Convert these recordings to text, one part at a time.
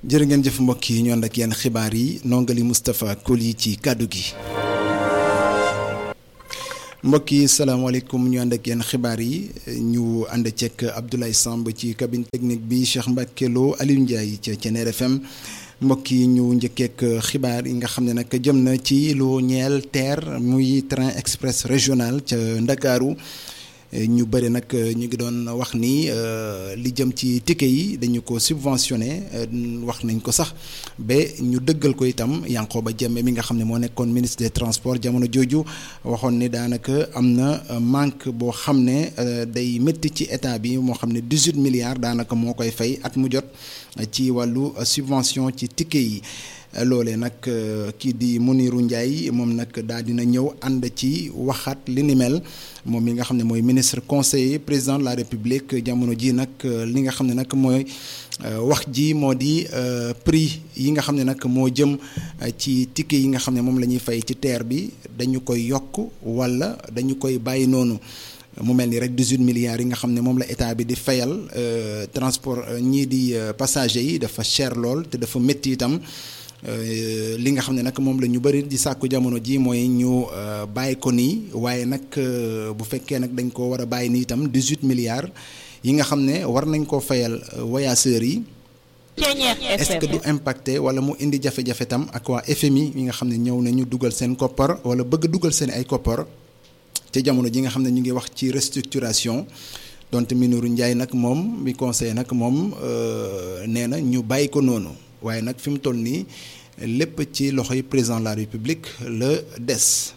jërë ngeen jëf mbokk yi ñu ànd ak yenn xibaar yi nongali Moustapha Koli ci kàddu gi mbokk yi salaamaaleykum ñu ànd ak yenn xibaar yi ñu ànd ceeg Abdoulaye Samb ci cabine technique bi Cheikh Mbacke Lo Aliou Ndiaye ca Thiéniere FM mbokk yi ñu njëkkeek xibaar yi nga xam ne nag jëm na ci lu ñeel TER muy train express régional ca Ndakaaru ñu bëri nag ñu ngi doon wax ni li jëm ci ticket yi dañu ko subventionné wax nañ ko sax ba ñu dëggal ko itam Yankhoba Diémé mi nga xam ne moo nekkoon ministre des transports jamono jooju waxoon ni daanaka am na manque boo xam ne day métti ci état bi moo xam ne 18 milliards daanaka moo koy fay at mu jot ci wàllu subvention ci ticket yi. loolee nag kii di Mounirou Ndiaye moom nag daal dina ñëw ànd ci waxaat li ni mel moom mi nga xam ne mooy ministre conseiller président de la république jamono ji nag li nga xam ne nag mooy wax ji moo di prix yi nga xam ne nag moo jëm ci ticket yi nga xam ne moom la ñuy fay ci TER bi dañu koy yokk wala dañu koy bàyyi noonu mu mel ni rek 18 milliards yi nga xam ne moom la état bi di fayal transport ñii di passagers yi dafa cher lool te dafa métti itam. li nga xam ne nag moom la ñu bëri di sàkku jamono ji mooy ñu bàyyi ko nii waaye nag bu fekkee nag dañ ko war a bàyyi nii itam 18 milliards yi nga xam ne war nañ koo fayal voyageurs yi est-ce que du impacté wala mu indi jafe-jafe tam ak waa FMI yi nga xam ne ñëw nañu dugal seen koppar wala bëgg dugal seen ay koppar te jamono ji nga xam ne ñu ngi wax ci restructuration donte Mounirou Ndiaye nag moom mi conseil nag moom nee na ñu bàyyi ko noonu waaye nag fi mu toll nii lépp ci loxoy président de la république la des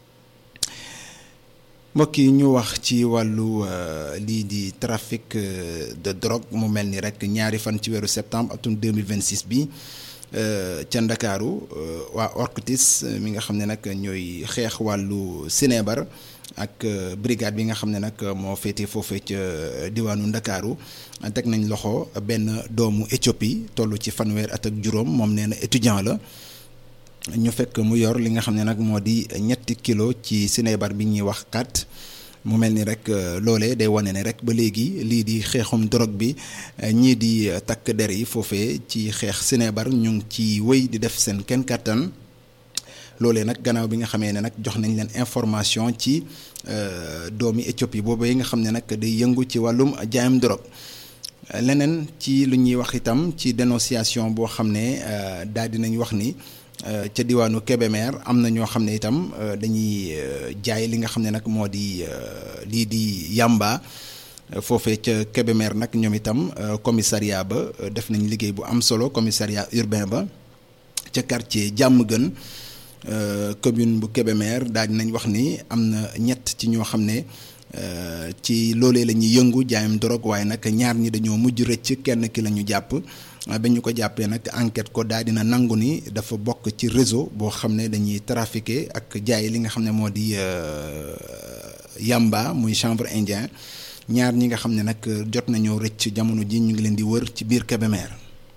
mbokk yi ñu wax ci wàllu lii di trafic de drogue mu mel ni rek ñaari fan ci weeru septembre atum 2026 bi ca ndakaaru waa OCRTIS mi nga xam ne nag ñooy xeex wàllu sinébar ak brigade bi nga xam ne nag moo féete foofee ca diwaanu ndakaaru teg nañ loxo benn doomu Éthiopie toll ci fanweer at ak juróom moom nee na étudiant la ñu fekk mu yor li nga xam ne nag moo di ñetti kilo ci sinébar bi ñuy wax kat mu mel ni rek loolee day wane ne rek ba léegi lii di xeexum drogue bi ñii di takk der yi foofee ci xeex sinébar ñu ngi ci wéy di def seen kenn kattan loolee nag gannaaw bi nga xamee ne nag jox nañ leen information ci doomi Éthiopie boobu yi nga xam ne nag day yëngu ci wàllum jaayam drogue leneen ci lu ñuy wax itam ci dénonciation boo xam ne daal di nañ wax ni ca diwaanu Kébémer am na ñoo xam ne itam dañuy jaay li nga xam ne nag moo di lii di yamba foofee ca Kébémer nag ñoom itam commissariat ba def nañ liggéey bu am solo commissariat urbain ba ca quartier jàmm gën commune bu Kébémer daal di nañ wax ni am na ñett ci ñoo xam ne ci loolee la ñuy yëngu jaayam drogue waaye nag ñaar ñi dañoo mujj rëcc kenn ki la ñu jàpp ba ñu ko jàppee nag enquête ko daal dina nangu ni dafa bokk ci réseau boo xam ne dañuy trafiquer ak jaay li nga xam ne moo di yamba muy chanvre indien ñaar ñi nga xam ne nag jot nañoo rëcc jamono ji ñu ngi leen di wër ci biir Kébémer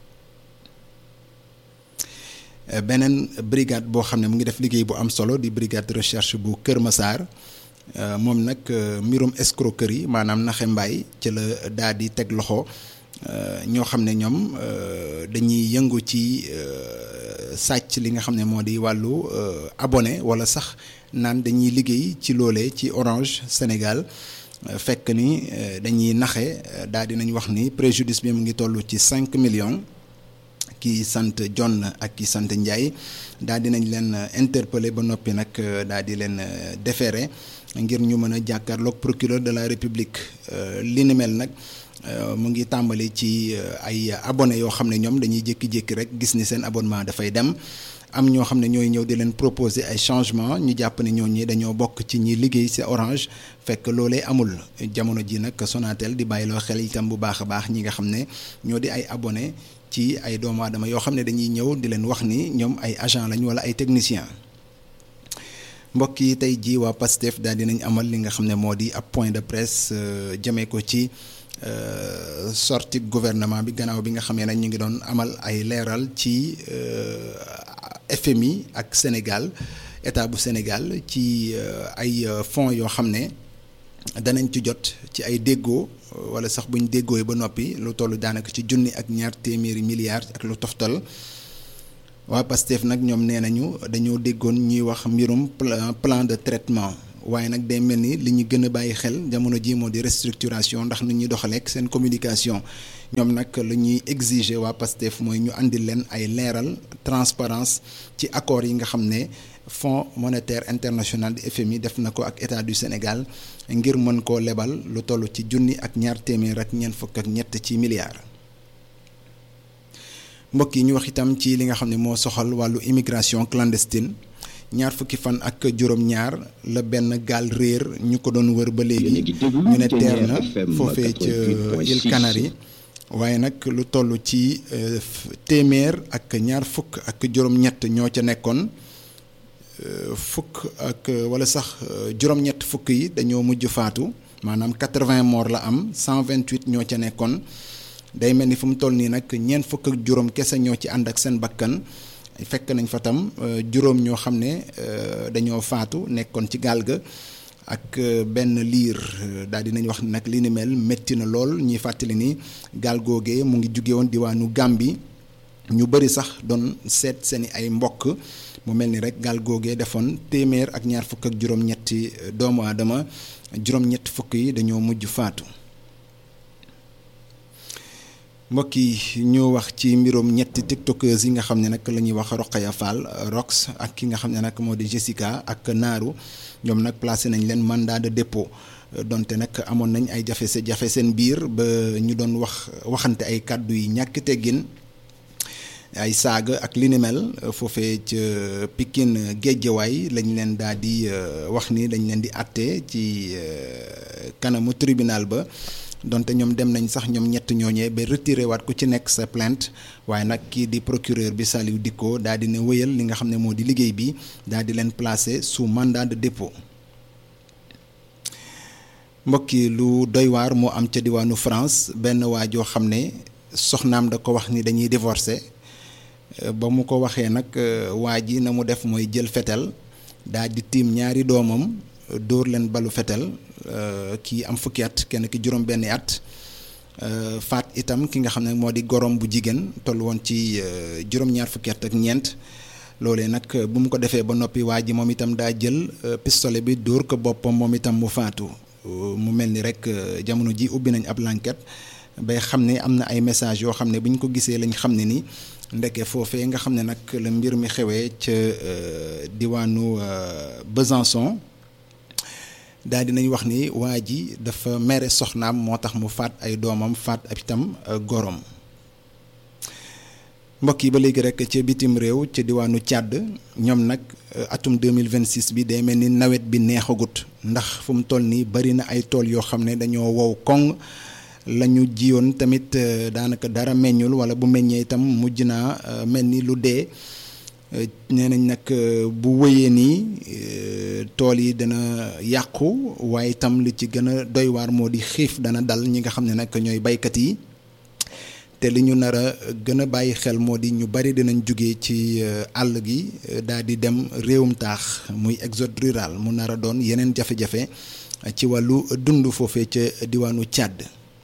beneen brigade boo xam ne mu ngi def liggéey bu am solo di brigade recherche bu Kër Massar moom nag mbirum escroquerie maanaam naxe mbaay ci la daal di teg loxo ñoo xam ne ñoom dañuy yëngu ci sàcc li nga xam ne moo di wàllu abonné wala sax naan dañuy liggéey ci loolee ci Orange Sénégal fekk ni dañuy naxe daal di nañ wax ni préjudice bi mu ngi toll ci cinq millions ki sant John ak ki sant Ndiaye daal di nañ leen interpeller ba noppi nag daal di leen déférer ngir ñu mën a jàkkaarloog procureur de la République li ni mel nag mu ngi tàmbali ci ay abonné yoo xam ne ñoom dañuy jékki-jékki rek gis ni seen abonnement dafay dem am ñoo xam ne ñooy ñëw di leen proposer ay changement ñu jàpp ne ñooñu dañoo bokk ci ñi liggéey ci Orange fekk loolee amul jamono ji nag Sonatel di bàyyiloo xel itam bu baax a baax ñi nga xam ne ñoo di ay abonné ci ay doomu aadama yoo xam ne dañuy ñëw di leen wax ni ñoom ay agent lañ wala ay technicien mbokk yi tey jii waa PASTEF daal dinañ amal li nga xam ne moo di ab point de presse jëmee ko ci sortie gouvernement bi gannaaw bi nga xamee nag ñu ngi doon amal ay leeral ci FMI ak Sénégal état bu Sénégal ci ay fonds yoo xam ne danañ ci jot ci ay déggoo wala sax buñ déggooy ba noppi lu toll daanaka ci junni ak ñaar téeméeri milliards ak lu toftal waa Pastef nag ñoom nee nañu dañoo déggoon ñuy wax mbirum plan de traitement waaye nag day mel ni li ñu gën a bàyyi xel jamono ji moo di restructuration ndax nu ñuy doxaleek seen communication ñoom nag lu ñuy exiger waa Pastef mooy ñu andil leen ay leeral transparence ci accords yi nga xam ne Fonds monétaire international di FMI def na ko ak état du Sénégal ngir mën koo lebal lu toll ci junni ak ñaar téeméer ak ñeent fukk ak ñett ci milliards. mbokk yi ñu wax itam ci li nga xam ne moo soxal wàllu immigration clandestine ñaar fukki fan ak juróom-ñaar la benn gaal réer ñu ko doon wër ba léegi ñu ne teer na foofee ca îles Canaries waaye nag lu toll ci téeméer ak ñaar fukk ak juróom-ñett ñoo ca nekkoon fukk ak wala sax juróom-ñett fukk yi dañoo mujj faatu maanaam 80 morts la am 128 ñoo ca nekkoon. day mel ni fu mu toll nii nag ñeent fukk ak juróom kese ñoo ci ànd ak seen bakkan fekk nañ fa tam juróom ñoo xam ne dañoo faatu nekkoon ci gaal ga ak benn liir daal di nañ wax nag li ni mel métti na lool ñuy fàttali ni gaal googee mu ngi jóge woon diwaanu Gàmbi ñu bëri sax doon seet seeni ay mbokk mu mel ni rek gaal googee defoon téeméer ak ñaar fukk ak juróom-ñetti doomu aadama juróom-ñetti fukk yi dañoo mujj faatu. mbokk yi ñu wax ci mbirum ñetti tiktokers yi nga xam ne nag la ñuy wax Rokhaya Fall Rox ak ki nga xam ne nag moo di Jessica ak Naaru ñoom nag placé nañ leen mandat de dépôt donte nag amoon nañ ay jafe jafe seen biir ba ñu doon wax waxante ay kàddu yi ñàkk teggin ay saaga ak li ni mel foofee ca Pikine Géejawaay lañ leen daal di wax ni dañ leen di àtte ci kanamu tribunal ba. donte ñoom dem nañ sax ñoom ñett ñooñee ba retiré waat ku ci nekk sa plainte waaye nag kii di procureur bi Saliou Dicko daal di ne wëyal li nga xam ne moo di liggéey bi daal di leen placer sous mandat de dépôt mbokki lu doy waar moo am ca diwaanu France benn waa joo xam ne soxnaam da ko wax ni dañuy divorcer ba mu ko waxee nag waa ji na mu def mooy jël fetel daal di tiim ñaari doomam dóor leen balu fetel kii am fukki at kenn ki juróom benni at faat itam ki nga xam ne moo di gorom bu jigéen toll woon ci juróom-ñaar fukki at ak ñeent loolee nag bu mu ko defee ba noppi waa ji moom itam daa jël pistolet bi dóor ko boppam moom itam mu faatu mu mel ni rek jamono ji ubbi nañ ab l'enquête bay xam ne am na ay message yoo xam ne bu ñu ko gisee lañ xam ne ni ndeke foofee nga xam ne nag la mbir mi xewee ca diwaanu Besançon daal di nañ wax ni waa ji dafa mere soxnaam moo tax mu faat ay doomam faat ab itam gorom mbokk yi ba léegi rek ca bitim réew ca diwaanu Tchad ñoom nag atum 2026 bi day mel ni nawet bi neexagut ndax fu mu toll nii bari na ay tool yoo xam ne dañoo wow koŋ la ñu jiyoon tamit daanaka dara meññul wala bu meññee itam mujj naa mel ni lu dee nee nañ nag bu wëyee nii tool yi dana yàqu waaye itam li ci gën a doy waar moo di xiif dana dal ñi nga xam ne nag ñooy baykat yi te li ñu nar a gën a bàyyi xel moo di ñu bari dinañ jóge ci àll gi daal di dem réewum taax muy exode rural mu nar a doon yeneen jafe-jafe ci wàllu dund foofee ca diwaanu Tchad.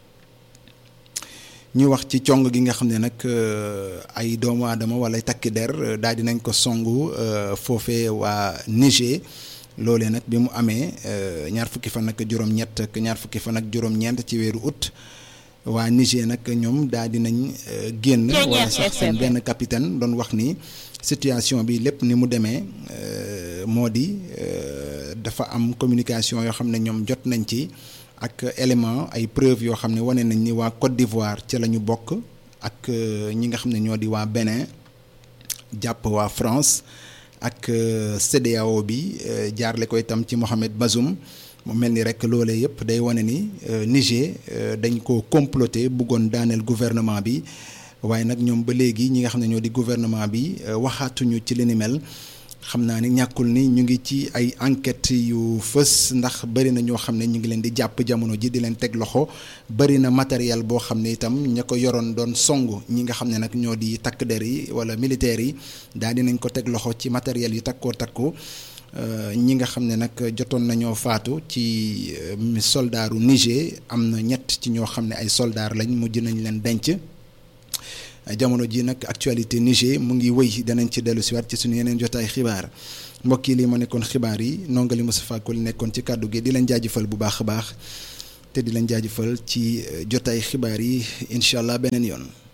ñu wax ci cong gi nga xam ne nag ay doomu aadama wala takki der daal di nañ ko songu foofee waa Niger loolee nag bi mu amee ñaar fukki fan ak juróom-ñett ak ñaar fukki fan ak juróom-ñeent ci weeru août waa Niger nag ñoom daal di nañ génn wala sax seen benn capitaine doon wax ni situation bi lépp ni mu demee moo di dafa am communication yoo xam ne ñoom jot nañ ci. ak élément ay preuve yoo xam ne wane nañ ni waa Côte d'Ivoire ca la ñu bokk ak ñi nga xam ne ñoo di waa Bénin jàpp waa France ak CEDEAO bi jaarle ko itam ci Mohamed Bazoum mu mel ni rek loolee yëpp day wane ni Niger dañ ko comploter bëggoon daaneel gouvernement bi waaye nag ñoom ba léegi ñi nga xam ne ñoo di gouvernement bi waxaatuñu ci li ni mel xam naa ni ñàkkul ni ñu ngi ci ay enquête yu fës ndax bëri na ñoo xam ne ñu ngi leen di jàpp jamono ji di leen teg loxo bëri na matériel boo xam ne itam ña ko yoroon doon song ñi nga xam ne nag ñoo di takk der yi wala militaires yi daal di nañ ko teg loxo ci matériel yu takkoo takku ñi nga xam ne nag jotoon nañoo faatu ci soldaaru Niger am na ñett ci ñoo xam ne ay soldaar lañ mujj nañ leen denc jamono ji nag actualité Niger mu ngi wëy danañ ci dellu siwaat ci suñu yeneen jotaay xibaar mbokk yi lii ma nekkoon xibaar yi nongali Moustapha Koli nekkoon ci kàddu gi di leen jaajëfal bu baax a baax te di leen jaajëfal ci jotaay xibaar yi incha allah beneen yoon.